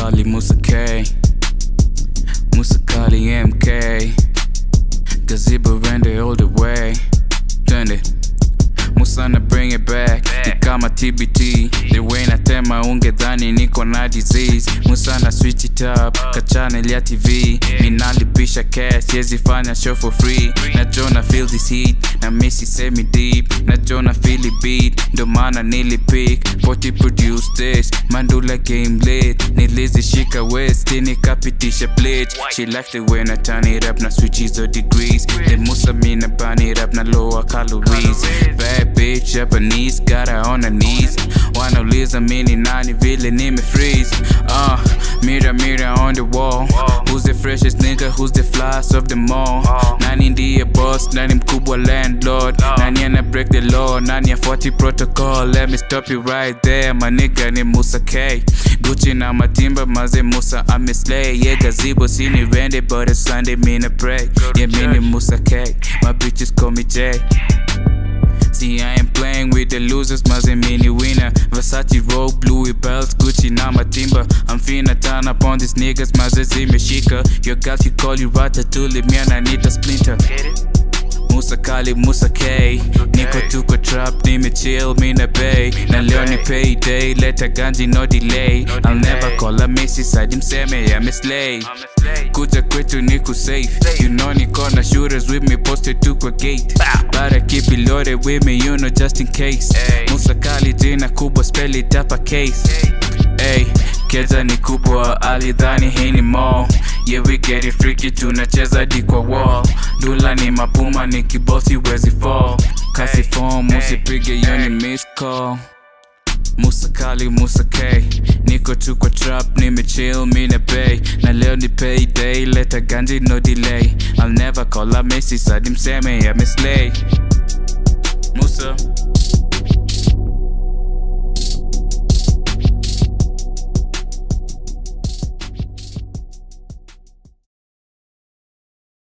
Kali, Musa K. Musa Kali MK. Gazebo render all the way. Twende. Musa na bring it back ni kama TBT the way natema ungedhani niko na disease Musa na switch it up ka channel ya TV minalipisha cash yezi fanya show for free na Jona feel this heat na missy semi deep na Jona feel it beat ndo maana nilipick 40 produce this mandula game late nilizishika west nikapitisha bleach she like the way na turn it up na switch hizo degrees then Musa mina burn it up na lower calories bad bitch Japanese got her on her knees wanauliza mini nani vile nime freeze uh, mirror mirror on the wall who's the freshest nigga who's the flyest of them all nani ndiye boss nani mkubwa landlord nani ana break the law nani afuati protocol let me stop you right there my nigga ni Musa K Gucci na matimba maze Musa ameslay yeah gazebo sini rende but it's Sunday mina pray yeah mini Musa K my bitches call me J See, I ain't playing with the losers, maze mini winner. Versace robe, Louis belts, Gucci na matimba. I'm finna turn up on these niggas, maze zimeshika. Your girl, she call you Ratatouille, me and I need a splinter. Musa Kali, Musa K Niko tuko trap, nimechill, mina bay Na leo ni payday, leta ganji no delay I'll never call a missy side, mseme ya mislay Kuja kwetu niku safe You know niko na shooters with me posted tu kwa gate But I keep it loaded with me, you know just in case Musa Kali jina kubwa, spell it up a case Ay, keza ni kubwa, alidhani hii ni mall Yeah we get it freaky, tunacheza di kwa wall Dula ni mapuma, ni kibosi wezi fall Kasi form, usipige yoni miss call Musa Kali, Musa K Niko tu kwa trap, nimechill, mina pay Na leo ni payday, leta ganji no delay I'll never call a Messi, sadi mseme ya mislay